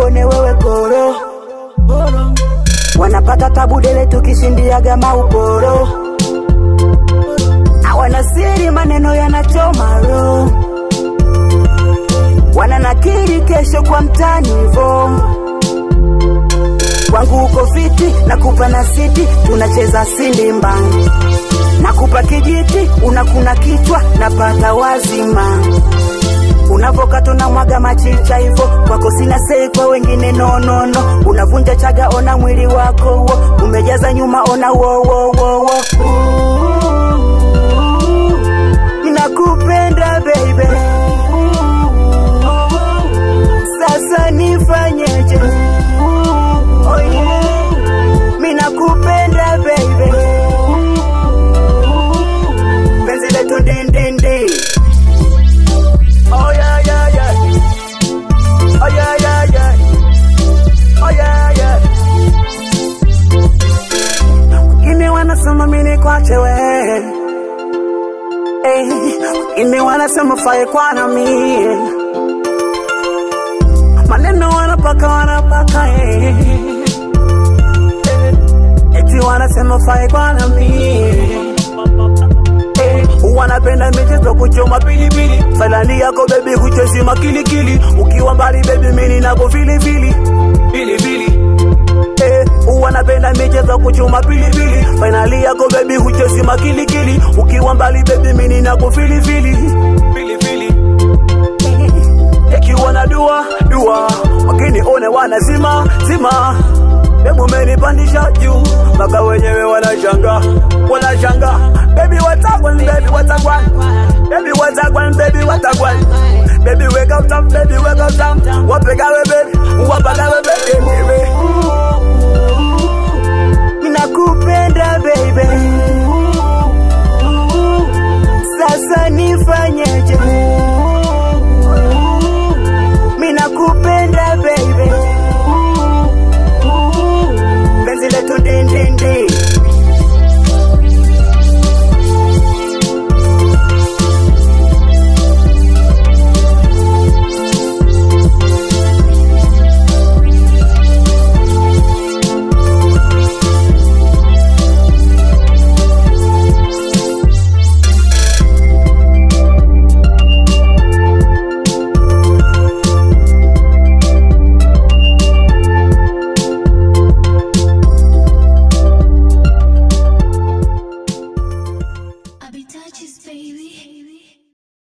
wakuone wewe koro wanapata tabu dele tukishindiaga mauporo hawana siri maneno yanachoma roho wananakiri kesho kwa mtani hivo wangu uko fiti nakupa na siti tunacheza sindimba nakupa kijiti unakuna kichwa napata wazima unavokato na mwaga machicha hivo kwako sina sei kwa wengine nonono unavunja chaga ona mwili wako wo umejaza nyuma ona wowowowo nakupenda baby sasa nifanyeje oh yeah. mi nakupenda baby penzi letu ndindindi oh yeah, yeah, yeah. Oh yeah, yeah, yeah. Oh yeah, yeah. Wengine wanasema mimi kwache we hey, wengine wanasema fae kwa na mie maneno wanapaka wanapaka eh. Eh, eti wanasema fae kwa na mie Eh, wanapenda michezo kuchoma pilipili falani yako bebi huchezi makilikili ukiwa mbali bebi mini nako vilivili pilipili Eh, wanapenda michezo kuchuma pilipili fainali yako bebi huchezi makilikili ukiwa mbali bebi mini nako vilivili pilipili ikiwa na dua dua wakini one wanazima zima Hebu menipandisha juu mpaka wenyewe wanashanga wanashanga baby watagwan baby watagwan baby watagwan baby watagwan baby wake up time baby wake up time wapegawe baby wapagawe baby nakupenda baby sasa nifanyeje mi nakupenda baby penzi letu ndindindi I be touches, baby.